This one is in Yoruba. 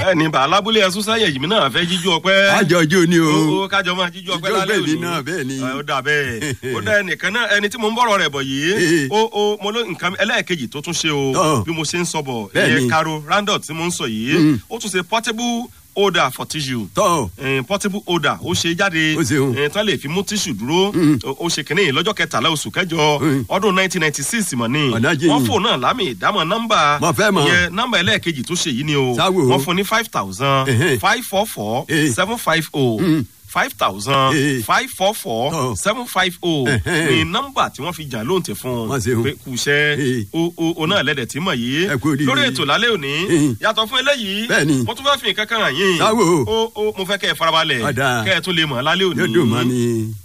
bẹ́ẹ̀ni bàálà abúlé ẹsùn sáyẹ yìí mi náà fẹ́ jíjú ọpẹ́. àjọ ọjọ́ ni o. ó kájọ máa jíjú ọpẹ́ Ijó lálẹ́ bẹ́ẹ̀ ni òní. náà, bẹ́ẹ̀ ni. ó dà bẹ́ẹ̀ ó dà ẹnìkan náà ẹni tí mo ń bọ̀rọ̀ rẹ̀ bọ̀ yìí ó ó mo ló nǹkan ẹlẹ́ẹ̀kejì tó tún ṣe o Ọ̀. bí mo ṣe ń sọ bọ̀ Bẹ́ẹ̀ ìyẹn ni. caro randall tí mo ń sọ yìí Mm. ó tún ṣe portable holder for tissue tọ́ eh, portable holder ó ṣe jáde Ó ṣeun. eh, tán lè fi mú tíṣù dúró Mm. ó ó ṣe kínní lọ́jọ́ kẹtàlá oṣù kẹjọ Mm. ọdún nineteen ninety six mọ̀ ni Ọ̀nà jìn. wọ́n fò náà lámì ìdámọ̀ nọ́mbà Mo fẹ́ mọ̀. ìyẹn nọ́mbà ẹlẹ́ẹ̀kejì tó ṣe yìí ni o Sáwò. wọ́n fún ní five thousand Ẹhẹ́. five four four Eh. seven five oh Mm. five thousand Eh. five four four Tọ́. seven five oh Ẹhẹ́. ni nọ́mbà tí wọ́n fi jà lóǹtẹ̀ fún Wọ́n ṣeun. pé kù iṣẹ́ Eh. o o o náà lẹ́dẹ̀ tí mọ̀ yìí Ẹ kú oríire. lórí ètò lálẹ́ òní Eh. yàtọ̀ fún eléyìí Bẹ́ẹ̀ni. mo tún fẹ́ fi nǹkan kan hàn yín Sáwò. o o mo fẹ́ kẹ́ ẹ farabalẹ̀ Ọ̀dà. kẹ́ ẹ tún lè mọ̀ lálẹ́ òní. yóò dùn mọ́ mi.